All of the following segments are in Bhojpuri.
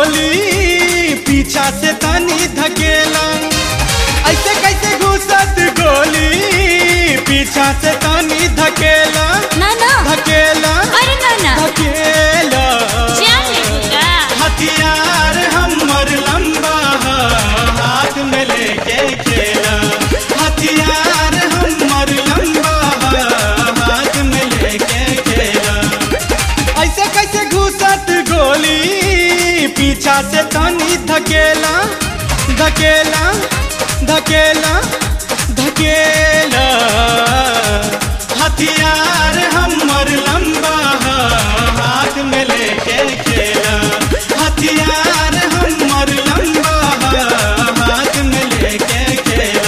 गोली पीछा से तनी धकेला ऐसे कैसे घुसत गोली पीछा से तनी धकेला ना ना धकेला अरे ना ना धकेला जान लेगा हथियार हमर लंबा ह, हाथ में लेके खेला हथियार हमर लंबा ह, हाथ में लेके खेला ऐसे कैसे घुसत गोली पीछा से तनी धकेला धकेला धकेला धकेला हथियार हमर लंबा ह, हाथ में लेके खेला हथियार हमर लंबा ह, हाथ में लेके खेला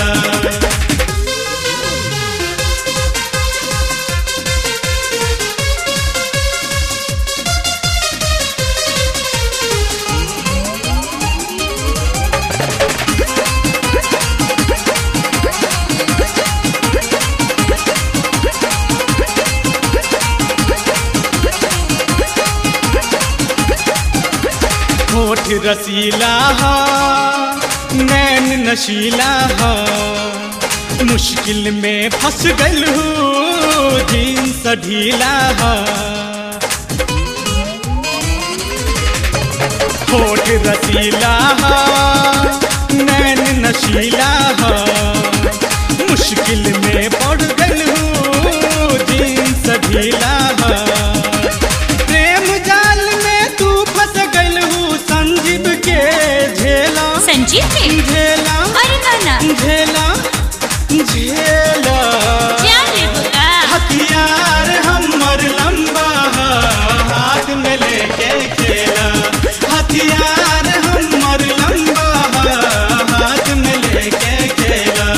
होठ रसीला हा नैन नशीला हा मुश्किल में फंस गल हूँ जींस ढीला हा होठ रसीला हा नैन नशीला हा मुश्किल में पड़ गल हूँ जींस ढीला हा प्रेम जाल में तू फंस गल हूँ संजीव के झेला संजीव के झेला अरे ना ना झेला झेला जान लेगा हथियार हमर लंबा ह, हाथ में लेके खेला हथियार हमर लंबा ह, हाथ में लेके खेला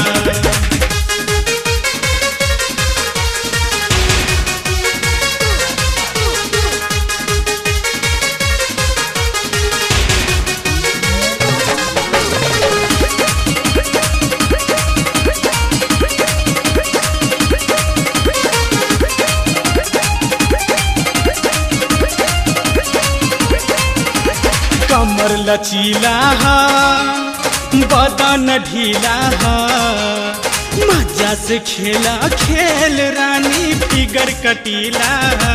कमर लचीला हा बदन ढीला हा मजा से खेला खेल रानी फिगर कटीला हा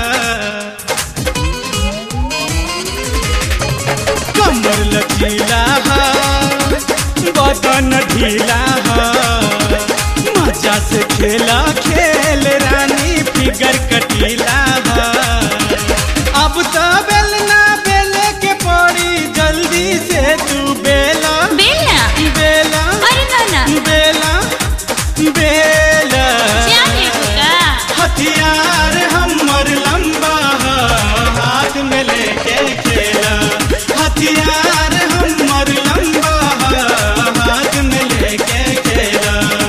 कमर लचीला हा बदन ढीला हा मजा से खेला खेल रानी फिगर कटीला हा अब तो बेलना बेले के पड़ी जल्दी से तू बेला बेलना बेला अरे ना ना बेला बेला जान लेगा हथियार हमर लंबा ह, हाथ में लेके खेला हथियार हमर लंबा ह, हाथ में लेके खेला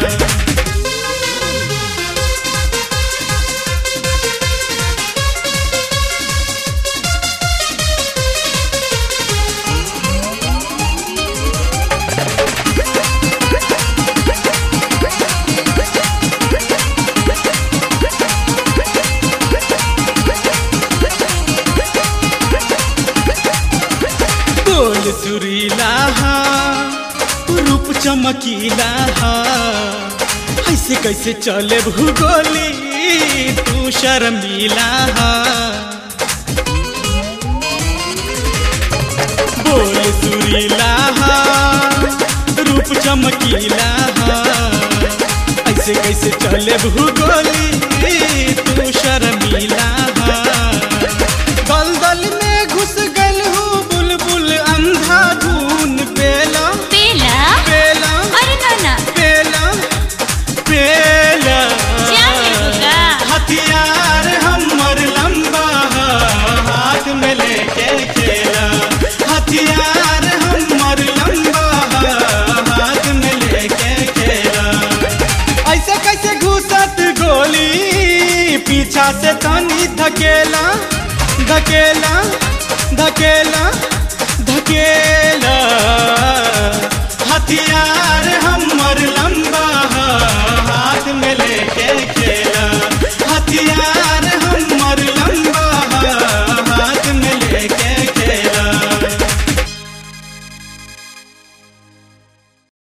बोल सुरीला हा रूप चमकीला हा ऐसे कैसे चले भूगोली तू शर्मीला हा बोल सुरीला हा रूप चमकीला हा ऐसे कैसे चले भूगोली तू शर्मीला हा दलदल में घुस गल हूँ बुलबुल अंधा धून पेला बेला पेला अरे ना ना पेला पेला जान लेगा हथियार हमर लंबा ह, हाथ में लेके खेला हथियार हमर लंबा ह, हाथ में लेके खेला ऐसे कैसे घुसत गोली पीछा से तनी धकेला धकेला धकेला धकेला